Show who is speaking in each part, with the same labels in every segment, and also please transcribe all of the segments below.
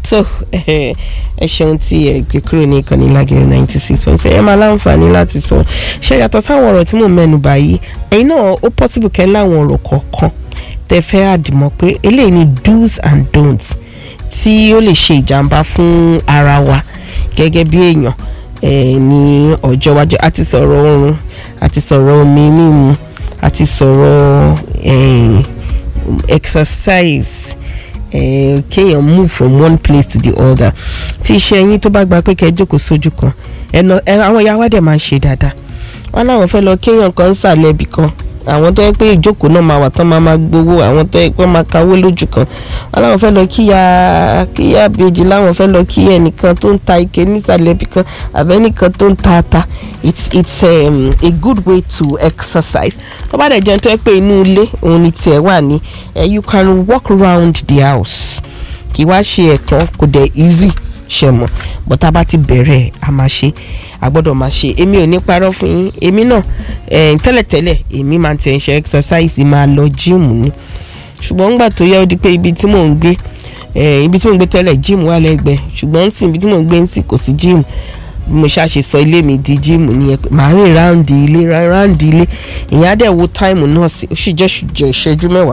Speaker 1: so ẹ ṣeun tí ẹ gbé kúrò ní ìkànnì lágẹ̀ẹ́ ninety six point seven ẹ máa láǹfààní láti sọ ṣe yàtọ̀ sáwọn ọ̀rọ̀ tí mò ń mẹ́nu báyìí ẹ̀yin náà ó possible kẹ́ láwọn ọ̀rọ̀ kọ̀ọ̀kan tẹ́ fẹ́ àdìmọ́ pé eléyìí ni do's and don'ts tí ó lè ṣe ìjàmbá fún ara wa gẹ́gẹ́ bí èèyàn eh, ní ọjọ́ iwájú àti sọ̀rọ̀ oorun àti sọ̀rọ̀ omi mímu àti sọ̀rọ̀ eh, exercise eh, kéèyàn move from one place to the other tí iṣẹ́ yín tó bá gba pé kẹ́ ẹ jókòó sójú kan ẹnà ẹ àwọn ìyá wa dẹ̀ máa ń ṣe dáadáa wọn láwọn fẹ́ lọ kéèyàn kan sàlẹ̀ ibì kan àwọn tó yẹ pé ìjókòó náà máa wà tán máa máa gbowó àwọn tó yẹ pé wọ́n máa kawó lójú kan wọn láwọn fẹ́ lọ kíyà kíyà bèjì láwọn fẹ́ lọ kí ẹnìkan tó ń ta ike nísàlẹ̀ ibì kan àbẹ́nìkan tó ń ta ata it's it's um, a good way to exercise tó bá dẹ̀ jẹun tó yẹ pé inú ilé òun ni tiẹ̀ wà ní you can walk around the house kì í wá ṣe ẹ̀kan kò dẹ̀ easy ṣe mọ̀ but tá a bá ti bẹ̀rẹ̀ a máa ṣe a gbọ́dọ̀ máa ṣe èmi ò ní parọ́ fún yín èmi náà tẹ́lẹ̀tẹ́lẹ̀ èmi máa ti ń ṣe exercise máa lọ gym ni ṣùgbọ́n nígbà tó yẹ ó di pé ibi tí mò ń gbé ibi tí mò ń gbé tẹ́lẹ̀ gym wà lẹ́gbẹ̀ẹ́ ṣùgbọ́n ń sìn ibi tí mò ń gbé ń sìn kò sí gym mo ṣàṣe sọ ilé mi di gym nìyẹn pé màá rìn ráǹdì ilé ráǹdì ilé ìyẹn á dẹ̀ wo táìmù náà sí ó sì jẹ́ ìṣẹ́jú mẹ́wàá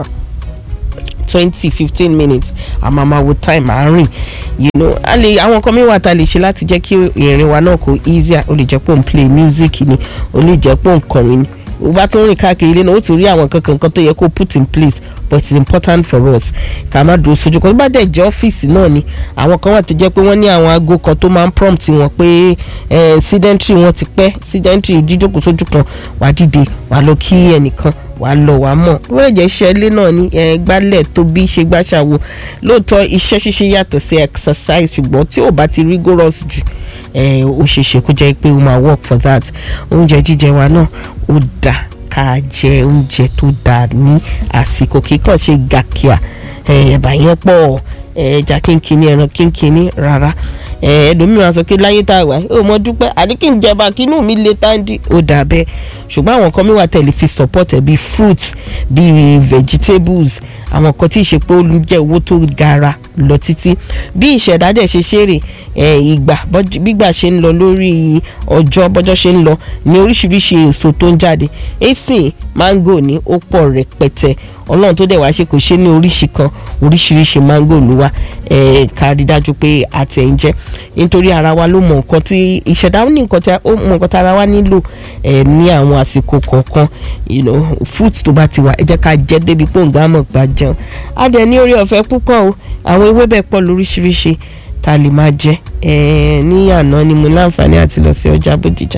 Speaker 1: twenty fifteen minutes àmọ́ máa wo time à ń rìn you know a lè àwọn nǹkan mìíràn tá a lè ṣe láti jẹ́ kí ìrìn wa náà kó easier ó lè jẹ́ pé òun play music ni ó lè jẹ́ pé òun kọrin ni o bá tún rìn káàkiri ilé náà ó tún rí àwọn kankan kan tó yẹ kó put in place but it's important for us ká má dúró sójú kan tó bá dẹ̀ jẹ́ ọ́fíìsì náà ni àwọn kan wà tó jẹ́ pé wọ́n ní àwọn aago kan tó máa ń prompt wọn pé sedentary wọn ti pẹ́ sedentary jíjókòó sójú kan wàá dìde wàá lọ kí ẹnìkan wà á lọ wà á mọ̀ wọ́n lè jẹ́ iṣẹ́ ilé náà ní gbálẹ̀ tó bí ṣe gbàṣàwò lóòótọ́ iṣẹ́ ṣíṣe yàtọ̀ sí exercise ṣùgbọ́n tí ò bá ti rigorous jù ó ṣe ṣe kó jẹ́ pé ó máa work for that oúnjẹ jíjẹ wa náà ó dà ká jẹ oúnjẹ tó dà ní àsìkò kíkàn ṣe gàkíà ẹ̀bà yẹn pọ̀ ẹja kínkínní ẹran kínkínní rárá ẹlòmíràn sọ pé láyé tá a wà ó mọ dúpẹ́ àní kí n jẹba kínú mi lè táǹdì ó dà bẹ́ẹ̀ ṣùgbọ́n àwọn kan mi wà tẹ̀lé fi support ẹ̀ bíi fruits bíi vegetables àwọn kan tí ìṣe pé ó jẹ́ owó tó gara lọ títí bí ìṣẹ̀dá dẹ̀ ṣe ṣeré ìgbà gbígbà ṣe ń lọ lórí ọjọ́ bọ́jọ́ ṣe ń lọ ní oríṣiríṣi èso tó ń jáde èsì mango ní ó pọ̀ rẹpẹtẹ ọlọ́run tó dẹ̀ wá ṣe kò ṣe ní oríṣi kan oríṣiríṣi mango ló wá ká rí dájú pé àti ẹ̀ ń jẹ́ nítorí ara wa ló mọ nǹkan tí ìṣẹ̀dá ní nǹkan tí ó mọ nǹkan tí ara wa nílò ní àwọn àsìkò kọ̀ọ̀kan fruit tó bá ti wà ẹ jẹ́ ká jẹ́ débi pé òǹgbà mọ̀ gbà jẹun á dẹ̀ ní orí ọ̀fẹ́ púpọ̀ o àwọn ewébẹ̀ pọ̀ lóríṣiríṣi tá a lè máa jẹ ní àná ni mo láǹfààní àti lọ sí ọjà bódìjà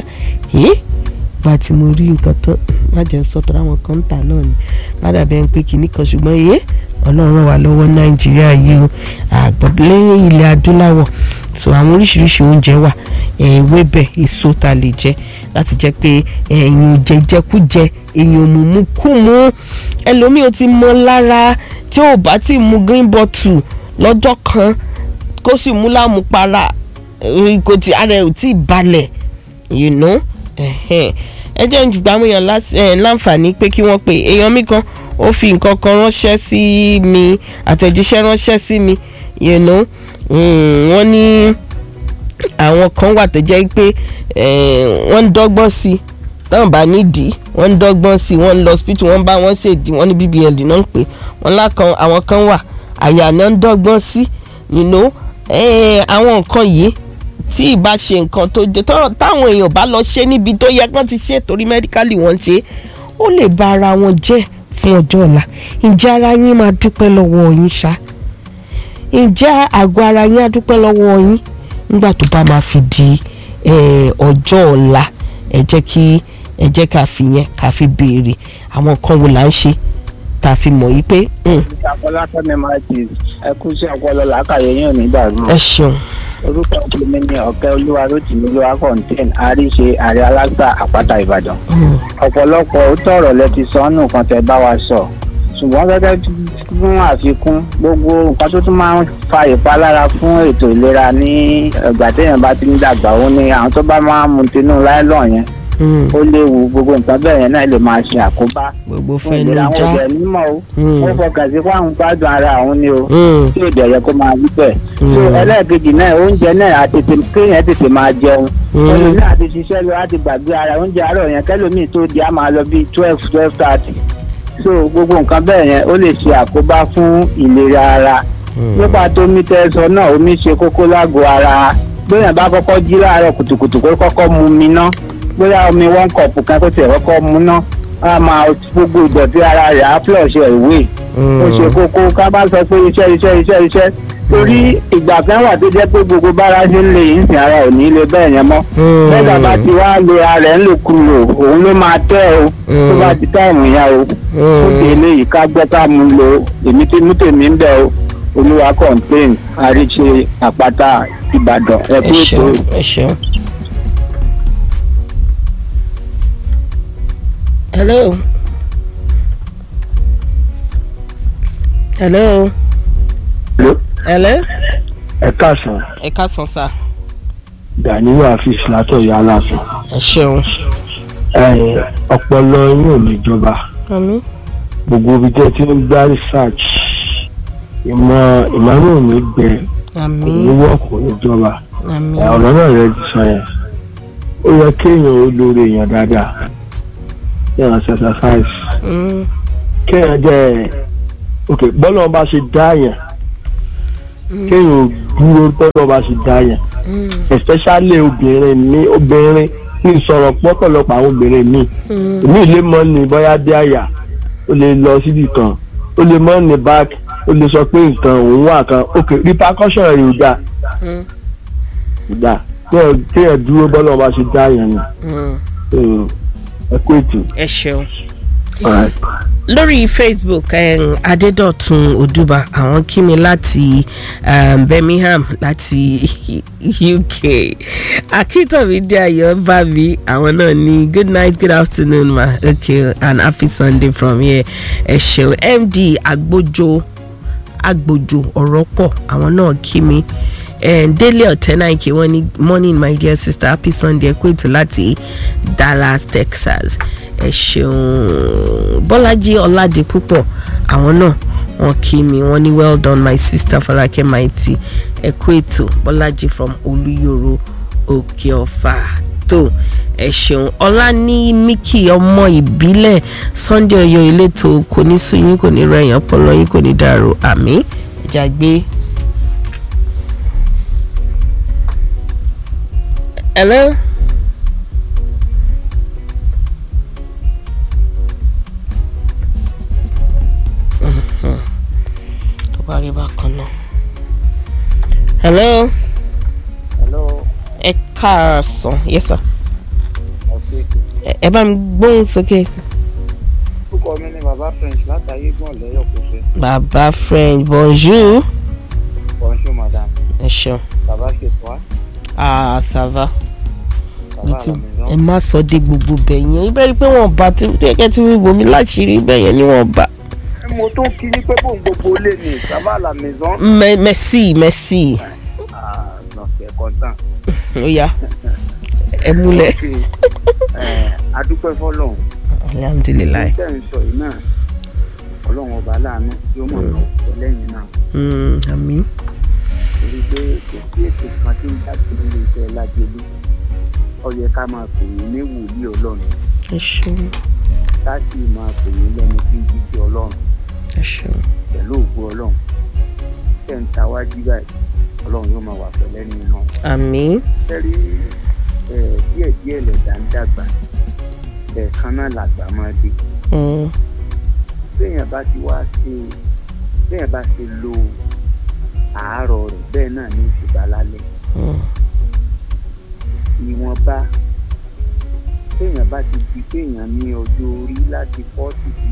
Speaker 1: gba tí mo rí nǹkan tán má jẹ́ sọ́tọ̀ àwọn kan ń tà náà ni má dàbẹ́ ń pé kinní kan ṣùgbọ́n yé ọlọ́run wà lọ́wọ́ nàìjíríà yìí o àgbọ̀dẹ́lẹ́yìn ilẹ̀ adúláwọ̀ so àwọn oríṣiríṣi oúnjẹ wà ewébẹ̀ èso tá a lè jẹ láti jẹ́ pé ẹ̀yin jẹjẹkújẹ èèyàn mùmú kú mú ẹlòmíì ó ti mọ lára tí ò bá ti mu green bottle lọ́jọ́ kan kó sì mú lámupara kò tí ara ẹ̀ ò tí ì balẹ̀ you know ẹ jẹ́ ń jùgbọ́n àwọn èèyàn láǹfààní pé kí wọ́n pe èèyàn mi kan ó fi nǹkan kan ránṣẹ́ sí mi àtẹ̀jíṣẹ́ ránṣẹ́ sí mi you know wọ́n ní àwọn kan wà tó jẹ́ pé wọ́n ń dọ́gbọ́n sí i táwọn bá nídìí wọ́n ń dọ́gbọ́n sí i wọ́n ń lọ hospital wọ́n bá wọ́n ṣèdí wọ́n ní bbl náà ń pè wọ́n lákan àwọn kan wà àyà náà ń dọ́gbọ́n sí you know àwọn nǹkan yìí tí ìbá ṣe nǹkan tó jẹ táwọn èèyàn bá lọ ṣe níbi tó yẹ kán ti ṣe torí mẹ́díkálì wọ́n ṣe ó lè ba ara wọn jẹ́ fún ọjọ́ ọ̀la ǹjẹ́ ara yín máa dúpẹ́ lọ́wọ́ yín ṣá ǹjẹ́ àgọ́ ara yín á dúpẹ́ lọ́wọ́ yín nígbà tó bá máa fi di ọjọ́ ọ̀la ẹ jẹ́ kí ẹ jẹ́ ká fi yẹn ká fi béèrè àwọn nǹkan wo là ń ṣe tá a fi mọ̀ yí pé.
Speaker 2: ìṣàkọlátọ́ ni máa ti ẹ kú sí ọpọlọ làákàyè yín ò ní dàrú.
Speaker 1: ẹ ṣeun
Speaker 2: orúkọ tèmi ni ọ̀kẹ́ olúwa rotimi ló wá kọ́ńtẹ́ẹ̀n àríṣe àrẹ alágbà àpáta ìbàdàn. ọ̀pọ̀lọpọ̀ òótọ́ ọ̀rọ̀ lẹ ti sọ ọ́nù kan tẹ bá wa sọ ṣùgbọ́n gẹ́gẹ́ fún àfikún gbogbo nǹkan tó tún máa ń fa ìpalára fún ètò ìlera ní ìgbà téèyàn bá ti ń dàgbà ó ní àwọn tó bá máa ń mu tinú láìlọ́ọ̀ yẹn
Speaker 1: Mm.
Speaker 2: ó léwu gbogbo nǹkan bẹ́ẹ̀ yẹn náà lè máa ṣe àkóbá
Speaker 1: gbogbo
Speaker 2: fún
Speaker 1: fẹnu
Speaker 2: ìlera àwọn
Speaker 1: já
Speaker 2: ọ̀dẹ̀ nímọ̀ o
Speaker 1: Mm.
Speaker 2: wọ́n fọkàn sí fún àwọn gbádùn ara àwọn ni o
Speaker 1: Mm.
Speaker 2: tí èdè ọ̀yẹ́ kó máa wí bẹ́ẹ̀.
Speaker 1: Mm.
Speaker 2: so ẹlẹ́ẹ̀kejì náà oúnjẹ náà àtètè kéèyàn tètè máa jẹun
Speaker 1: Mm.
Speaker 2: olùmí àti ṣiṣẹ́ lọ láti gbàgbé ara oúnjẹ àárọ̀ yẹn kẹ́lòmíì tó di á máa lọ bíi twelve twelve thirty so gbogbo nǹkan bẹ́ẹ̀ yẹn ó lè ṣe àkóbá fún ìlera ara nípa tó omi tẹ́ sọ náà omi ṣe kókó lágọ̀ọ́ ara bóyá bá kọ́kọ́ jí láàárọ̀ kùtùkùtù kó kọ́kọ́ mu mi ná bóyá omi one cup kan kó tiẹ̀ kọ́kọ́ mu ná á máa gbogbo ìdọ̀tí ara rẹ̀ á flush ẹ̀ ìwé ó ṣe kókó ká bá sọ pé iṣẹ́ iṣẹ́ iṣẹ́ iṣẹ́ torí ìgbà kan wà tó jẹ́ pé gbogbo bára ṣe ń lè yín sìn ara ò ní lè bẹ́ẹ̀ yẹn mọ́ bẹ́ẹ̀ bá ti wá lo ara rẹ̀ ń lò kúrò òun ló máa tẹ́ o tó bá ti táìmù yẹn o ó dé eléyìí ká gbọ́ ká mú lo èmi tí mú tèmi ń bẹ̀ o olúwa complain àríṣe àpáta ìbàdàn ẹ
Speaker 1: ẹ
Speaker 2: kú ètò
Speaker 1: ṣeun ẹ ṣeun. hello. hello. hello.
Speaker 3: ẹ káàsán
Speaker 1: ẹ káàsán sá.
Speaker 3: Gàníyù Afis látọ̀yọ́ aláàfin
Speaker 1: ẹ ṣeun.
Speaker 3: Ẹ, ọpọlọ yín ò ní jọba
Speaker 1: àmín.
Speaker 3: gbogbo ibi tẹ́ ti ń gbá research ìmọ̀ ìmọ̀ràn ò ní gbẹ kò ní
Speaker 1: àmín.
Speaker 3: wọ́ọ̀kù ò ní jọba
Speaker 1: àmín.
Speaker 3: Ẹ, ọ̀rọ̀ náà rẹ ti sọ yẹn ó yẹ kéèyàn ó lórí èèyàn dáadáa kéèyàn ṣe exercise
Speaker 1: Mm,
Speaker 3: kéèyàn jẹ́ ok bọ́lá bá ṣe dá yẹn kéèyàn ò dúró bọ́lá bá ṣe dá yẹn
Speaker 1: mm,
Speaker 3: especially obìnrin mi obìnrin ní ìsọ̀rọ̀ pọ́pọ̀lọpọ̀ àwọn obìnrin mi
Speaker 1: mm,
Speaker 3: èmi lè mọ ní bóyá dé àyà ó lè lọ síbi kan ó lè mọ ní back ó lè sọ pé nǹkan òun wà kan ok repercussion rẹ̀ ò dáa
Speaker 1: mm,
Speaker 3: ò dáa kéèyàn kéèyàn dúró bọ́lá ọba ṣe dá yẹn ni
Speaker 1: mm.
Speaker 3: So, ẹ kú ètò.
Speaker 1: ẹ ṣeun.
Speaker 3: Alright.
Speaker 1: lórí facebook um, adédọ̀tun odùbà àwọn kí mi láti um, birmingham láti uk akíntóbi ayọ̀ bá mi àwọn náà ní good night good afternoon ma okay and happy sunday from here ẹ ṣeun md agbójo agbójo ọ̀rọ̀ pọ̀ àwọn náà kí mi um, délé ọ̀tẹ́náìkì wọ́n ní morning my dear sister happy sunday ẹ kú ètò láti dallas texas ẹ ṣeun bọ́lájí ọ̀làdìpúpọ̀ àwọn náà wọ́n kí mi wọ́n ní well done my sister fọlákẹ́ maiti ẹ kú ètò bọ́lájí from olúyọ̀rọ̀ òkè ọ̀fà tó ẹ ṣeun ọlá ní mickey ọmọ ìbílẹ̀ sunday ọyọ ìletò kò ní sùn yín kò ní rẹ̀yìn ọpọlọ yín kò ní dàrú àmì ìjà gbé. hello. tó bá rí bákan náà. hello
Speaker 2: hello
Speaker 1: ẹ káàsán yes sir
Speaker 2: ọ̀sẹ̀
Speaker 1: ẹ ẹ bá mi gbóhùn sókè
Speaker 2: orúkọ mi ni bàbá french látàyé gbọ̀n lẹ́yọ̀ kó ṣe
Speaker 1: bàbá french bonjour
Speaker 2: bonjour madam
Speaker 1: ẹ ṣeun
Speaker 2: bàbá ṣe tó a
Speaker 1: ah ça va
Speaker 2: bàbá
Speaker 1: Létí-
Speaker 2: àlàmìzán
Speaker 1: ẹ má sọ dé gbogbo bẹ̀ yẹn ibẹ̀ rí pé wọ́n bá tí kẹ́kẹ́ tí wíwo mi láṣìírí bẹ̀ yẹn ni wọ́n bá
Speaker 2: mo tún kí ní pé bóun gbogbo lè ní bàbá àlàmìzán
Speaker 1: Me- merci merci
Speaker 2: lọ́sẹ̀ kọ́ńtàn
Speaker 1: ó yá ẹ múlẹ̀
Speaker 2: adúpẹ́ fọlọ́run
Speaker 1: alhamdulilayi
Speaker 2: tẹ́ ń sọ yìí náà ọlọ́run ọba aláàánú yóò mọ̀ náà pọ̀ lẹ́yìn náà
Speaker 1: Mm, àmín
Speaker 2: torí pé kò sí ètò kan tí ń jáde nílé iṣẹ́ lájẹlú ó yẹ ká máa pè é ní wòlíì ọlọ́run
Speaker 1: ẹ ṣeun
Speaker 2: ká sì máa pè é lẹ́nu tí ń jíjẹ ọlọ́run
Speaker 1: ẹ ṣeun
Speaker 2: pẹ̀lú ògbó ọlọ́run tẹ̀ ń ta wájú báyìí ọlọ́run yóò máa wà pẹ̀lẹ́ ní náà
Speaker 1: àmín
Speaker 2: tẹ́rí díẹ̀ díẹ̀ lẹ̀dá ń dàgbà ẹ̀ẹ̀kan náà làgbà máa dé
Speaker 1: Mm,
Speaker 2: béèyàn bá ti wá ṣe béèyàn bá ṣe lo àárọ̀ rẹ̀ bẹ́ẹ̀ náà ní ìṣèbá lálẹ́
Speaker 1: mm,
Speaker 2: ìwọ̀nba téèyàn bá ti di téèyàn ní ọjọ́ orí láti fọ́ọ̀tì sí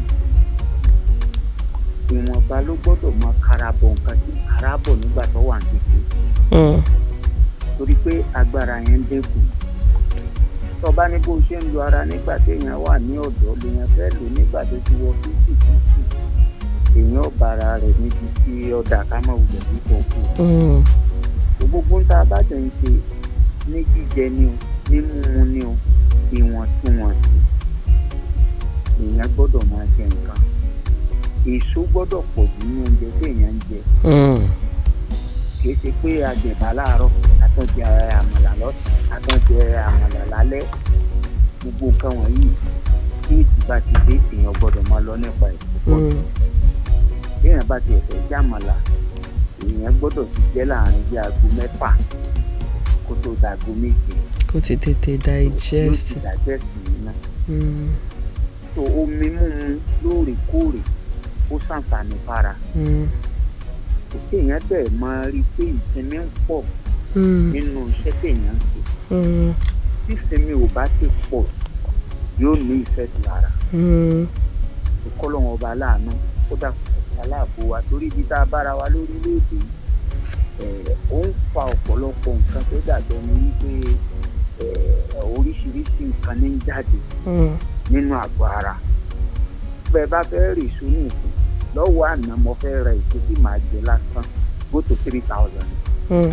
Speaker 2: ìwọ̀nba ló gbọ́dọ̀ mọ karabọ̀ nǹkan tí karabọ̀ nígbà tó wà ní kékeré
Speaker 1: mm,
Speaker 2: torí pé agbára yẹn ń dínkù tọba ní bó ṣe ń lo ara nígbà téèyàn wà ní ọ̀dọ́ lèèyàn fẹ́ lò nígbà tó ti wọ fífì fífì èèyàn bára rẹ̀ níbi tí ọ̀dà ká má wulẹ̀ ní kọ̀ọ̀kù
Speaker 1: mm,
Speaker 2: gbogbo ń ta bá tẹ̀ ń ṣe ní jíjẹ ni o ní mímu ni o
Speaker 4: ìwọ̀ntúnwọ̀nsì èèyàn gbọ́dọ̀ máa jẹ nǹkan èso gbọ́dọ̀ pọ̀ jù nínú oúnjẹ téèyàn ń jẹ
Speaker 1: Mm.
Speaker 4: kì í ṣe pé àjẹbà láàárọ̀ àtúnjẹ àmàlà lọ́sàn àtúnjẹ àmàlà lálẹ́ gbogbo nǹkan wọ̀nyí tí èsì bá ti dé èèyàn gbọ́dọ̀ máa lọ nípa ẹ̀ púpọ̀
Speaker 1: Mm.
Speaker 4: téèyàn bá ti ẹ̀fẹ̀ jẹ àmàlà èèyàn gbọ́dọ̀ ti jẹ́ láàrin bí aago mẹ́fà kó tó dàgó méje
Speaker 1: kó ti tètè
Speaker 4: yóò ti
Speaker 1: digest.
Speaker 4: digest nínú
Speaker 1: Mm.
Speaker 4: so omi mímu lóòrèkóòrè ó ṣàǹfààní fara
Speaker 1: Mm.
Speaker 4: kò téèyàn bẹ́ẹ̀ máa rí i pé ìsinmi ń pọ̀
Speaker 1: Mm.
Speaker 4: nínú iṣẹ́ téèyàn ń ṣe
Speaker 1: Mm.
Speaker 4: tí ìsinmi ò bá ti pọ̀ yóò ní ìfẹ́ sí lára
Speaker 1: Mm.
Speaker 4: ìkọlọ́wọ́n ọba aláàánú ó dàpọ̀ aláàbò wa torí ibi tá a bára wa lórílẹ̀‐èdè ẹ̀ ó ń fa ọ̀pọ̀lọpọ̀ nǹkan tó dàgbẹ́ ní wípé ẹ̀ oríṣiríṣi nǹkan ní ń jáde
Speaker 1: Mm.
Speaker 4: nínú àgọ́ ara bẹ́ẹ̀ bá fẹ́ rí ìṣú ní ìsìn lọ́wọ́ àná mo fẹ́ ra ìṣú tí màá jẹ lásán go to three thousand
Speaker 1: Mm.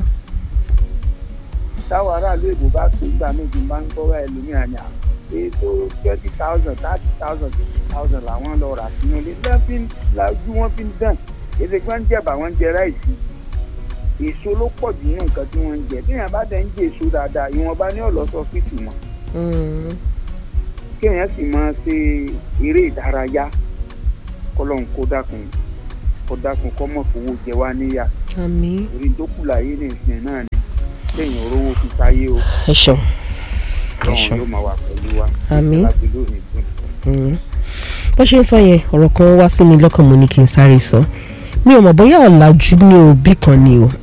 Speaker 4: táwọn aráàlú èbó bá pè gbà méjì máa ń gbọ́ báyìí lómi àná ètò twenty thousand thirty thousand fifty thousand làwọn lọ rà sínú ilé lẹ́fí lajú wọn fi ń dàn èdè tí wọ́n ń jẹ̀bà wọ́n ń jẹ ráìsì èso ló pọ̀ jù nínú nǹkan tí wọ́n ń jẹ bí èèyàn bá dẹ̀ ń jẹ èso dáadáa ìwọ̀nba ní ọ̀lọ́sọ fíìtì mọ́
Speaker 1: Mm.
Speaker 4: kéèyàn sì máa ṣe eré ìdárayá kọ́lọ́n kó dákun kó dákun kọ́ mọ̀ fowó jẹ wá níyà
Speaker 1: àmín.
Speaker 4: orí tó kù láyé ní ìsìn náà ni kéèyàn rówó fi sáyé o
Speaker 1: ẹ ṣeun.
Speaker 4: lọ́wọ́n
Speaker 1: ṣeun.
Speaker 4: yóò máa wà pẹ̀lú wa
Speaker 1: Àmín.
Speaker 4: láti lónìí fún
Speaker 1: Mm. bó ṣe ń sọ yẹn ọ̀rọ̀ kan wá sí mi lọ́kàn mo ní kí n sáré sọ mi ò mọ̀ bóyá ọ̀làjú ní òbí kan ni o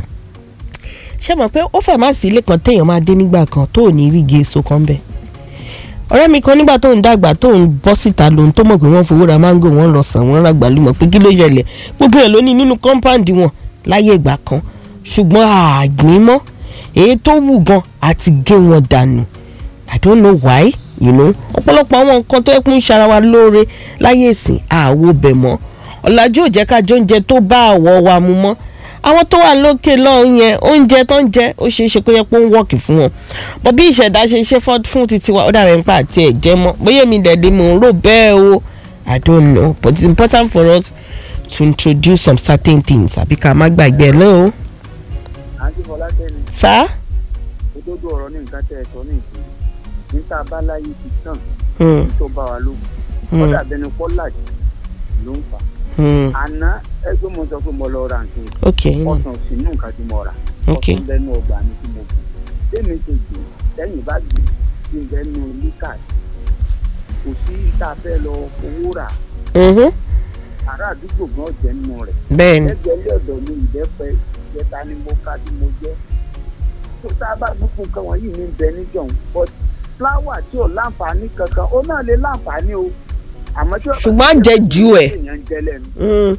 Speaker 1: ṣé mọ̀ pé ó fẹ́ má sí ilé kan téèyàn máa dé nígbà kan tó ò ní rí igi èso kan bẹ́ẹ̀ ọ̀rẹ́ mi kan nígbà tó ń dàgbà tó ń bọ́ síta lòun tó mọ̀ pé wọ́n fowó ra máńgò wọ́n lọ sàn wọ́n ra gbàlúmọ̀ pé kí ló ṣẹlẹ̀ gbogbo ẹ̀ ló ní nínú kọ́ńpáǹdì wọn láyé ìgbà kan ṣùgbọ́n àgbín mọ́ èyí tó wù gan àti gé wọn dànù i don't know why you know ọ̀pọ̀lọpọ̀ àwọn nǹkan tó yẹ kó ń ṣara wa lóore láyé ìsìn àwo bẹ̀ mọ́ ọ̀làjú ò jẹ́ ká jẹ oúnjẹ tó bá àwọ̀ wa mu mọ́ àwọn tó wà lókè lọ́hùn yẹn oúnjẹ tó ń jẹ ó ṣeé ṣe kó yẹ pé ó ń wọ́ọ̀kì fún wọn bọ́ bí ìṣẹ̀dá ṣe ṣe fọ́- fún titi wa ó dàbẹ̀ nípa àti ẹ̀jẹ̀ mọ́ bóyá èmi dẹ̀dẹ̀ mò ń rò bẹ́ẹ̀ o i don't know but it's important for us to introduce some certain things àbí ká má gbàgbé ẹ̀ lọ́wọ́
Speaker 4: àǹtí fọlákẹ́ni
Speaker 1: sá.
Speaker 4: òdodo ọ̀rọ̀ ní nǹkan tẹ́ ẹ sọ ní ìsìn níta abáláyé ti tàn
Speaker 1: Hmm,
Speaker 4: ní tó bá wa lóhùn
Speaker 1: hmm,
Speaker 4: kọ́dà bẹni pọ́lájì ló ń fà
Speaker 1: hmm.
Speaker 4: àná ẹgbẹ́ mo sọ pé mo lọ ra nǹkan
Speaker 1: ok
Speaker 4: ọ̀sán sínú nǹkan tí mo rà
Speaker 1: ok
Speaker 4: ọ̀sán bẹnu ọgbà mi tí mo gbìn tèmi ti gbìn lẹ́yìn bá gbìn tí ń bẹnu líkà kò sí tá a fẹ́ lọ owó rà
Speaker 1: Mhm,
Speaker 4: ará àdúgbò gan jẹ́ nínú rẹ̀
Speaker 1: bẹ́ẹ̀ ni
Speaker 4: lẹ́gbẹ̀ẹ́ ilé ọ̀dọ̀ mi ìbẹ́pẹ ìjẹta ni mo ká tí mo jẹ́ tó tá a bá gbogbo nǹkan wọ̀nyí ní bẹ níjọ̀hún but fúláwà tí ò láǹfààní kankan ó náà lè láǹfààní o àmọ́ tí ó-
Speaker 1: Ṣùgbọ́n à ń jẹ ju ẹ̀.
Speaker 4: èèyàn ń jẹ lẹ́nu
Speaker 1: Hmm,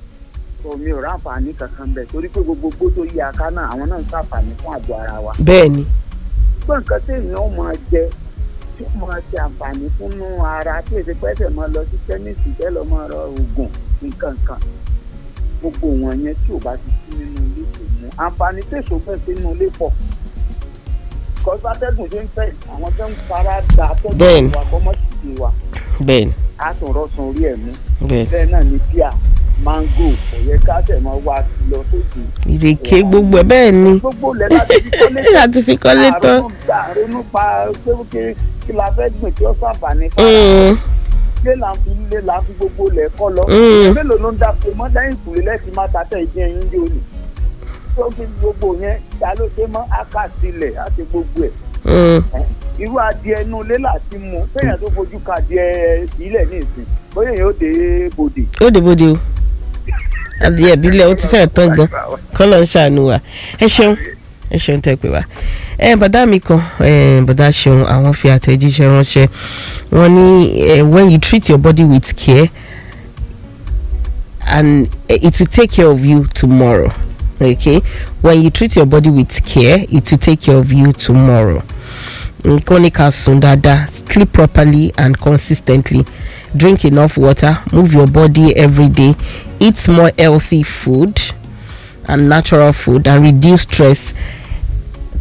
Speaker 4: tó mi ò ráǹfààní kankan bẹ̀ torí pé gbogbo gbó tó yí aká náà àwọn náà ń ṣàǹfààní fún àgọ́ ara wa
Speaker 1: bẹ́ẹ̀ ni
Speaker 4: gbọ́n nǹkan tí èèyàn ó máa jẹ tí ó máa ṣe àǹfààní fúnnú ara tí èsì pẹ́sẹ̀ máa lọ sí kẹ́míìsì tẹ́ lọ máa rọ oògùn nǹkan kan gbogbo wọn yẹn tí ò bá ti sí nínú ilé kò mú àǹfààní tèso bẹ́ẹ̀ sí nínú ilé pọ̀ kọ́sátẹ́gùn ṣe ń fẹ́ àwọn tó ń fara da
Speaker 1: Bẹ́ẹ̀ni.
Speaker 4: atẹ́gùn wa kọ́mọ́sì ti wa
Speaker 1: bẹ́ẹ̀ ni
Speaker 4: á tún rọ́ọ̀sán orí ẹ̀ mú
Speaker 1: bẹ́ẹ̀
Speaker 4: bẹ́ẹ̀ náà ni bíà máńgò ọ̀yẹ́ káṣẹ̀ máa wá lọ sókè
Speaker 1: ni ìrèké gbogbo ẹ̀ bẹ́ẹ̀ ni
Speaker 4: gbogbo lẹ́ láti fi kọ́lé
Speaker 1: láti fi kọ́lé tán.
Speaker 4: àrùn gbà ronú pa pé kí kí la fẹ́ gbìn tí ó sàǹfààní fún
Speaker 1: Hmm,
Speaker 4: ilé là ń fi ilé là ń fi gbogbo lẹ̀ kọ́ lọ
Speaker 1: Mm.
Speaker 4: mélòó ló ń dáko mọ́ lẹ́yìn ìkùlé lẹ́sìn má ta tẹ̀ ìdí ẹyin yóò ní tó fi gbogbo yẹn ta ló dé mọ́ áká sílẹ̀ á ti gbogbo ẹ̀
Speaker 1: hmm,
Speaker 4: irú adìẹ inú ilé láti mú kéèyàn tó fojú ka adìẹ ìbílẹ̀ ní ìsìn bóyá èèyàn ó dé bòdè.
Speaker 1: ó dé bóde o adìyẹ ìbílẹ̀ ó ti fẹ́ẹ̀ tán gan kọ́lọ̀ ń ṣàánú wa ẹ ṣeun ẹ ṣeun tẹ́ pé wá ẹ bàdá mi kan ẹ bàdá ṣeun àwọn fi àtẹ̀jíṣẹ́ ránṣẹ́ wọ́n ní ẹ when you treat your body with care and eh, it will take care of you tomorrow okay when you treat your body with care it will take care of you tomorrow nǹkan ní ká sùn dáadáa sleep properly and consistently drink enough water move your body every day eat more healthy food and natural food and reduce stress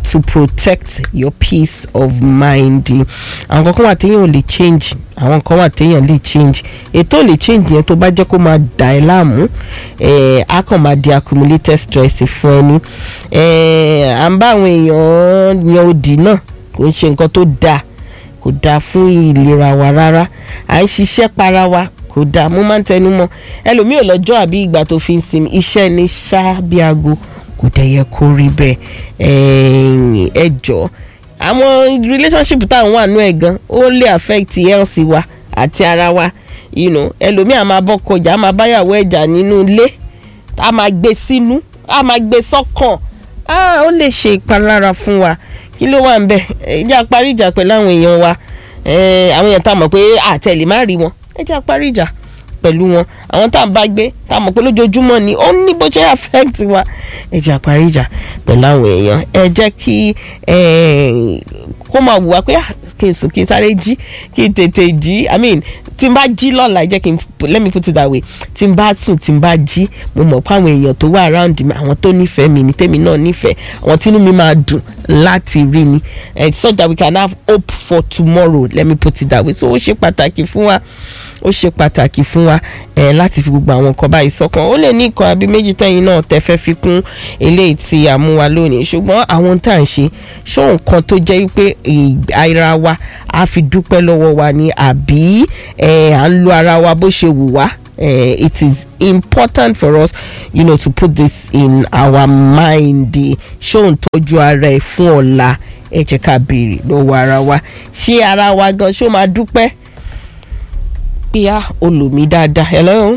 Speaker 1: to protect your peace of mind àwọn kankan wà téèyàn ò lè change àwọn kan wà téèyàn lè change ètò ò lè change yẹn tó bá jẹ́ kó máa dà ẹ́ láàmú eh, á kàn máa di accumulated stress fún ẹni eh, à ń bá àwọn èèyàn yan odi náà kò ń ṣe nǹkan tó dáa kò dáa fún ìlera wa rárá à ń ṣiṣẹ́ para wa kò dáa mo máa ń tẹnu mọ́ ẹlòmíì ò lọ́jọ́ àbí ìgbà tó fi ń sinmi iṣẹ́ ní ṣá bí aago kò dẹ̀ yẹ kó rí bẹ́ẹ̀ ẹ̀ẹ́n, ẹ jọ̀ọ́ àwọn relationship táwọn wà nú ẹ̀ gan ó lè affect health wa àti ara wa you know ẹlòmíì á máa bọ́kọ jà á máa báyàwó ẹ̀jà nínú ilé á máa gbé sínú á máa gbé sọ́kàn á ó lè ṣe ìpalára fún wa kí ló wà ń bẹ̀ ìjà parí ìjà pẹ̀lú àwọn èèyàn wa Eh, àwọn èèyàn tá a mọ̀ pé àtẹ̀lé má rí wọn ẹ jẹ́ parí ìjà pẹ̀lú wọn àwọn tá a bá gbé tá a mọ̀ pé lójoojúmọ́ ni ó ní bó ṣe affect wa ẹ jẹ́ parí ìjà pẹ̀lú àwọn èèyàn ẹ jẹ́ kí eh, kó máa wù wá pé ah, kí n sùn kí n sáré jí kí n tètè jí i mean tí n bá jí lọ́la ẹ jẹ́ kí n let me put it that way tí n bá sùn tí n bá jí mo mọ̀ pé àwọn èèyàn tó wà around mi àwọn tó nífẹ̀ẹ́ mi ní tèmi náà nífẹ̀ẹ́ àwọn tínú mi máa dùn láti rí ni eh, so that we can have hope for tomorrow let me put it that way so ó ṣe pàtàkì fún wa ó ṣe pàtàkì fún wa eh, láti fi gbogbo àwọn nǹkan báyìí sọ́kàn ó lè ní nǹkan àbí méjì tẹ́yìn náà tẹ́ fẹ́ fi kún eléyìí tí a mú wa lónìí ṣùgbọ́n àwọn tá à ń ṣe ṣó nǹkan tó jẹ́ pé ara wa á fi dúpẹ́ lọ́wọ́ wa ni àbí eh, à ń lo ara wa bó ṣe wù wá uh, it is important for us you know to put this in our mind ṣó ń tọ́jú ara ẹ̀ fún ọ̀la ẹ jẹ́ ká béèrè lọ́wọ́ ara wa ṣé ara wa gan ṣó máa dúpẹ́ bíyà olùmí dáadáa hello.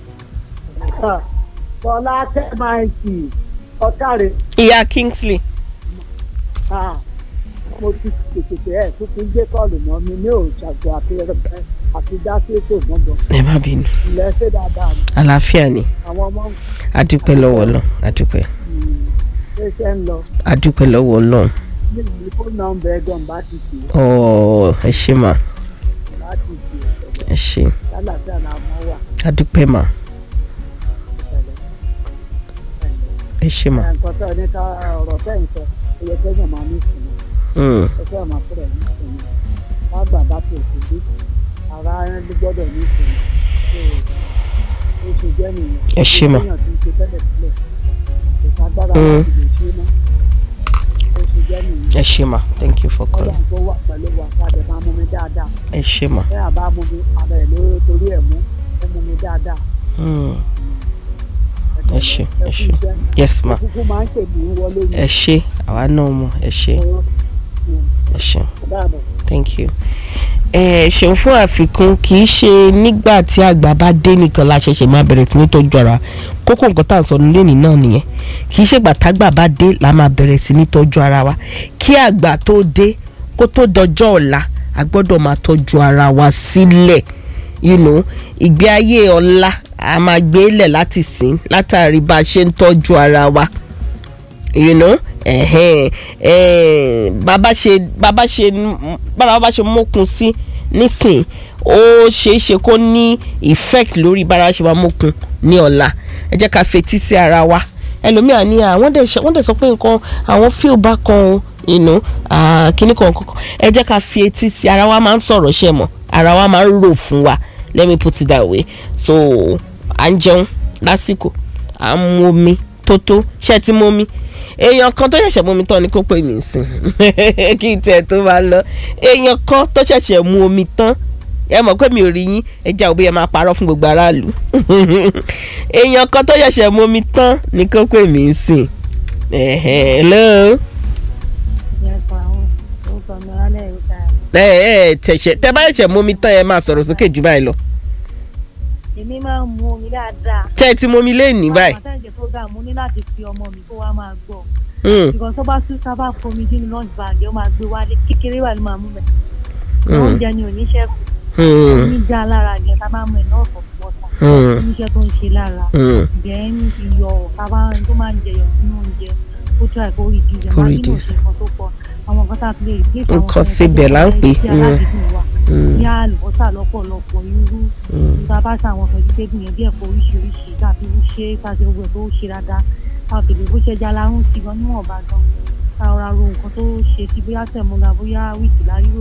Speaker 5: Bọ́lá Tẹ́máìtì ọ̀kàrẹ̀
Speaker 1: ìyá Kingsley
Speaker 5: mo ti tètè ẹ̀ tó ti ń gbé kọ́ọ̀lù mọ́ mi ní òṣàgbọ́ àti ẹ̀rẹ̀pẹ̀ àti dásí ètò gbọ̀ngàn
Speaker 1: ẹ má bínú
Speaker 5: ilẹ̀ ṣe dáadáa ni
Speaker 1: àlàáfíà ni
Speaker 5: àwọn ọmọ
Speaker 1: adúpẹ́ lọ́wọ́ lọ adúpẹ́
Speaker 5: ṣẹ̀ṣẹ̀ ń lọ
Speaker 1: adúpẹ́ lọ́wọ́ lọ
Speaker 5: ní ìlú fóònù nọ́mbà ẹ̀gbọ́n bá ti tì
Speaker 1: ọ ẹ ṣé mà
Speaker 5: bá ti tì
Speaker 1: ẹ ṣé
Speaker 5: lálàáfíà náà mọ́ wà
Speaker 1: adúpẹ́ mà ẹ ṣé mà
Speaker 5: nǹkan tó ní ká ọ̀rọ̀ fẹ́ nǹkan ẹ̀yẹ kẹ́yìn máa ní ìsinmi
Speaker 1: Mm,
Speaker 5: ẹ̀fẹ́ máa fẹ́rẹ̀ ní ìsinmi wá gbà bá tó ti dé ara ẹni ló gbọ́dọ̀ ní ìsinmi tó ó ṣe jẹ́ nìyẹn.
Speaker 1: Ẹ ṣé mà.
Speaker 5: èèyàn ti ń ṣe tẹ́lẹ̀ tẹ́lẹ̀ kò ságbára
Speaker 1: Mm.
Speaker 5: láti lè ṣe mọ́ ó ṣe jẹ́ nìyẹn.
Speaker 1: ẹ ṣé mà thank you for calling
Speaker 5: ọlọ́run tó wà pẹ̀lú wa káàdé máa mú mi dáadáa
Speaker 1: ẹ ṣé mà.
Speaker 5: bẹ́ẹ̀ àbá mú mi ara ẹ̀ ló torí ẹ̀ mú ó mú mi dáadáa.
Speaker 1: Mm, ẹ ṣé ẹ
Speaker 5: kú
Speaker 1: ṣé
Speaker 5: iṣẹ́.
Speaker 1: yes ma
Speaker 5: kúkú máa ń tèmi wọlé ní
Speaker 1: ẹ ṣé àwa náà mọ̀ ẹ ṣé
Speaker 5: ọ̀rọ̀
Speaker 1: ẹ ṣé
Speaker 5: dáàbò.
Speaker 1: thank you. ẹ ṣeun fún àfikún kì í ṣe nígbà tí àgbà bá dé nìkan la ṣẹ̀ṣẹ̀ máa bẹ̀rẹ̀ sí ní tọ́jú ara kókó nǹkan tá à ń sọ nílé ní náà nìyẹn kì í ṣe ìgbà tágbà bá dé la máa bẹ̀rẹ̀ sí ní tọ́jú ara wa kí àgbà tó dé kó tó dọjọ́ ọ̀la a gbọ́dọ̀ máa tọ́jú ara wa sílẹ̀ you know ìgbé ayé ọ̀la a máa gbé lẹ̀ láti sìn látàrí bá a ṣe ń tọ́jú ara wa you know ẹ̀hẹ́n ẹ̀ẹ́n bàbá ṣe bàbá ṣe bàbá bá ṣe mókun sí nísìn ó ṣeé ṣe kó ní effect lórí bára ṣe máa mókun ní ọ̀la ẹ jẹ́ ká fetí sí ara wa ẹlòmíà ní àwọn dẹ̀ ṣe- wọ́n dẹ̀ sọ pé nǹkan àwọn feel bákan o you know ah, kíní kan kankan ẹ jẹ́ ká fi etí sí ara wa máa ń sọ̀rọ̀ ṣe mọ̀ ara wa máa ń rò fún wa let me put it that way so à ń jẹun lásìkò à ń mu omi tó tó ṣé ẹ ti mu omi èèyàn kan tó ṣẹ̀ṣẹ̀ mú omi tán ni kó pè mí sí kí n tiẹ̀ tó máa lọ èèyàn kan tó ṣẹ̀ṣẹ̀ mú omi tán ẹ mọ̀ pé mi ò rí yín ẹ já òbí ẹ máa parọ́ fún gbogbo aráàlú èèyàn kan tó ṣẹ̀ṣẹ̀ mú omi tán ni kó pè mí sí hello ẹ ẹ tẹ̀sẹ̀ tẹ bá ṣẹ̀ṣẹ̀ mú omi tán ẹ máa sọ̀rọ̀ sókè jù báyìí lọ
Speaker 6: èmi máa ń mu omi dáadáa.
Speaker 1: tẹ́ ẹ ti mú omi léèní báyìí
Speaker 6: àwọn àtẹ̀jẹ̀ program mo ní láti fi ọmọ mi kó wá máa gbọ́.
Speaker 1: Hmm,
Speaker 6: ìgbọ̀n tó bá tún sábà fomi sínú lunch bag ó máa gbé wálé kékeré wà ló máa mú bẹ̀.
Speaker 1: Hmm.
Speaker 6: oúnjẹ ni ò ní ṣẹ́kù.
Speaker 1: hmm,
Speaker 6: omi já lára jẹ ká bá mú ẹ̀ náà fọ̀ wọ́tà.
Speaker 1: hmm,
Speaker 6: oníṣẹ́ tó ń ṣe lára.
Speaker 1: hmm.
Speaker 6: then iyọ̀ kábà tó máa ń jẹyọ̀ sínú oúnjẹ kó tó àìkó reduce ẹ̀
Speaker 1: Kó
Speaker 6: máa nínú
Speaker 1: reduce.
Speaker 6: òṣè kan tó pọ̀ àwọn nǹkan tá a fi lè replace àwọn
Speaker 1: Nǹkan
Speaker 6: nǹkan
Speaker 1: síbẹ̀ là ń pè,
Speaker 6: tí
Speaker 1: mm.
Speaker 6: aládìídùn wà
Speaker 1: Mm.
Speaker 6: bí àlùbọ́sà lọ́pọ̀lọpọ̀ irú tá a bá ṣe àwọn vegetable yẹn bí ẹ̀fọ́ oríṣiríṣi tá a fi ń ṣe tá a ṣe gbogbo ẹ̀ tó ṣe dáadáa tá a fi lè bó ṣe já lárún sí gan níwọ̀nba gan ká ọ̀rá ro nǹkan tó ṣe ti bóyá tẹ̀mọ́lá bóyá wíìkì láríwò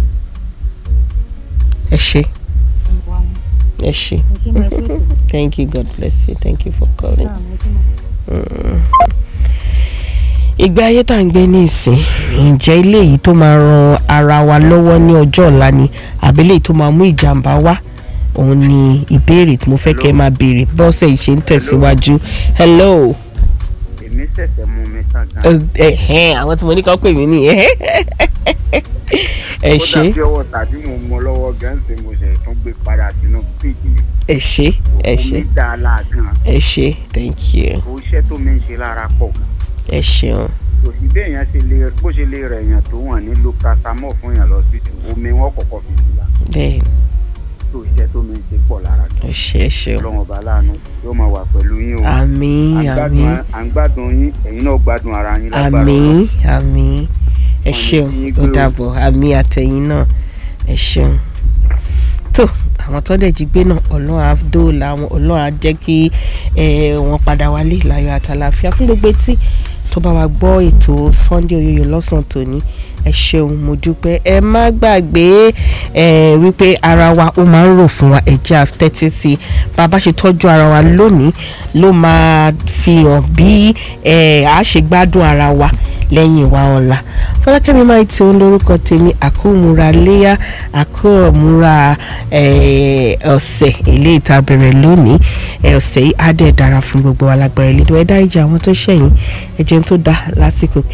Speaker 1: ẹ ṣe
Speaker 6: ìwà wọn
Speaker 1: ẹ ṣe
Speaker 6: mo ṣe mọ ẹgbẹ́ ètò
Speaker 1: thank you god bless you thank you for calling.
Speaker 6: náà mo ṣe mọ.
Speaker 1: ìgbé ayé tá à ń gbé ní ìsìn ǹjẹ́ ilé yìí tó máa ran ara wa lọ́wọ́ ní ọjọ́ ọ̀la ni àbí ilé yìí tó máa mú ìjàmbá wá òun ni ìbéèrè tí mo fẹ́ kẹ́ ẹ máa béèrè bọ́sẹ̀ yìí ṣe ń tẹ̀síwájú hello
Speaker 4: èmi ṣẹ̀ṣẹ̀ mú mi tán gan.
Speaker 1: Ẹ- ẹ̀hẹ́n, àwọn tí mo ní kọ́ pè mí nìyẹn ẹ ṣe
Speaker 4: kódà bí ọwọ́ tàbí mo mọ lọ́wọ́ gan ṣe mo ṣe tún gbé padà sínú fíìgì ni.
Speaker 1: ẹ ṣe ẹ ṣe
Speaker 4: omi dá a láàgàn
Speaker 1: ẹ ṣe thank you
Speaker 4: kò iṣẹ́ tó mi ń ṣe lára pọ̀ gan.
Speaker 1: ẹ ṣeun
Speaker 4: kò sí bí èèyàn ṣe lè bó ṣe lè rẹ̀ èèyàn tó wọ̀n ní locatamol fún èèyàn lọ sí omi wọn kọ̀kọ́ fi sí la
Speaker 1: bẹ́ẹ̀
Speaker 4: tó iṣẹ́ tó mi ń ṣe pọ̀ lára gan.
Speaker 1: ẹ ṣe ẹ ṣeun
Speaker 4: ọlọ́run ọba láàánú yóò máa wà pẹ̀lú yín o.
Speaker 1: àmín
Speaker 4: À ń
Speaker 1: àmín
Speaker 4: gbádùn- à ń gbádùn yín ẹ̀yin náà gbádùn ara yín lágbára
Speaker 1: àmín àmín ẹ
Speaker 4: Wọ́n ní
Speaker 1: ṣeun
Speaker 4: kí yín
Speaker 1: ó
Speaker 4: gbé o.
Speaker 1: dàbọ̀ àmín àtẹ̀yìn náà ẹ ṣeun tó àwọn tó dẹ̀ jí gbé náà ọlọ́run á dóòlà wọn ọlọ́run á jẹ́ kí eh, wọ́n padà wálé láyọ̀ àtàlàfíà fún gbogbo etí tó bá wa gbọ́ ètò Sunday Oyoyo lọ́sàn-án tòní ẹ ṣeun mo dúpẹ́ ẹ má gbàgbé ẹ wípé ara wa ó máa ń rò fún wa ẹ jẹ́ àtẹ́tí sí i bá a bá ṣe tọ́jú ara wa lónìí ló máa fi hàn bí ẹ á ṣe gbádùn ara wa lẹ́yìn wa ọ̀la fọlákẹ́mi máa ti ń lórúkọ tèmi àkómúra léyà àkómúra ọ̀sẹ̀ ilé ìta bẹ̀rẹ̀ lónìí ẹ, ọ̀sẹ̀ yìí á dẹ̀ dára fún gbogbo wa lágbára ilé ìdúró ẹ dáríjì àwọn tó ṣẹ̀yìn ẹ jẹun tó dáa lásìkò